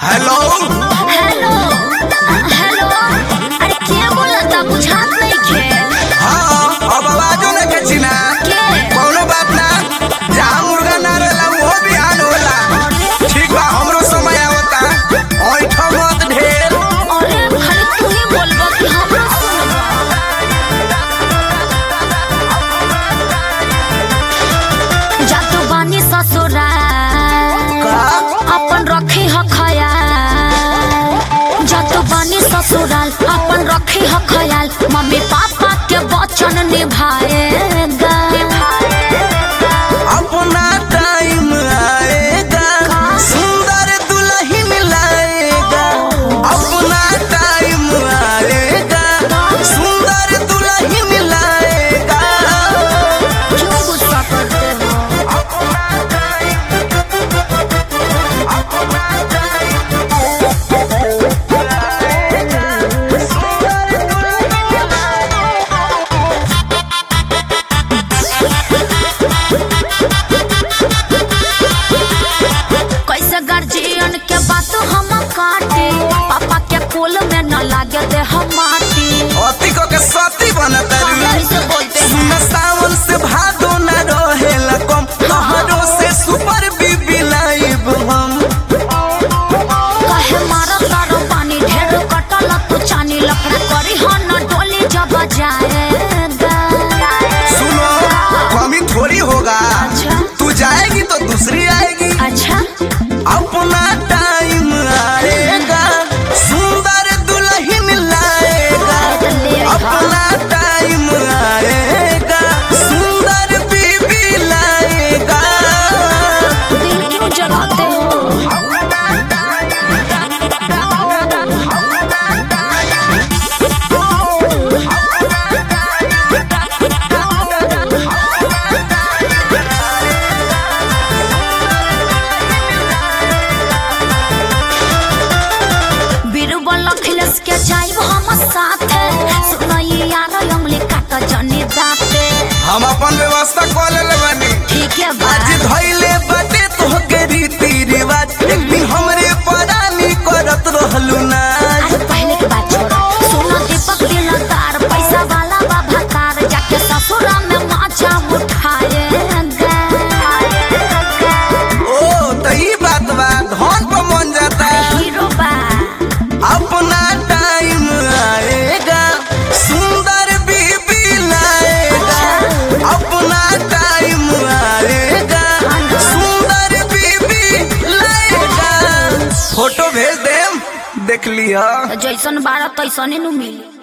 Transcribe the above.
hello hello hello अरे के बोलता बुझात नइखे हाँ अब आवाजो न के चिना के कौनो बात ना जहाँ मुर्गा ना रहेला वो बिहान होला ठीक बा हमरो समय आवता ओइठ मत ढेर अरे खाली तू ही बोलबा कि हमरा सुनबा जातो बानी ससुराल का अपन रखी ह खयाल जातो बानी ससुराल अपन रखी ह खयाल मम्मी पापा के वचन निभाएगा अपना टाइम आएगा सुंदर दुल्हन लाएगा अपना टाइम आएगा सुंदर दुल्हन लाएगा क्यों गुस्सा करते हो कैसे गार्जियन के बात हम काटे पापा के कोल में न लागे दे हम माटी अति को के सती बनता कैसे बोलते हैं सुन सावन से भादो न रहेला कम तोहरो से सुपर बीबी लाइब हम कहे मारा तारो पानी ढेर कटल तू चानी लकड़ा करी हो न डोली जब जाएगा सुनो कमी थोड़ी होगा अच्छा तू जाएगी तो दूसरी आएगी अच्छा अपना टाइम आएगा सुंदर दुल्हन लाएगा अपना टाइम आएगा सुंदर बीबी लाएगा दिल क्यों जलाते हो बीरबल अखिलेश के जाइब हम साथे सुनई यार अंगली काट जनी दाते हम अपन व्यवस्था कर ले बानी ठीक है बा आज धैले बाटे तोहके रीति रिवाज एक दिन हमरे परानी करत रहलू ना अरे पहले की बात छोड़ो सोना दीपक दिलदार पैसा वाला बाबा कार जाके ससुरा में माचा उठाएगा ओ तो ई बात बा धन पर मन जाता है हीरो बा अपना टाइम आएगा सुंदर बीबी लाएगा अपना टाइम आएगा सुंदर बीबी लाएगा फोटो भेज देम देख लिया जैसन बारह तैसने नु मिली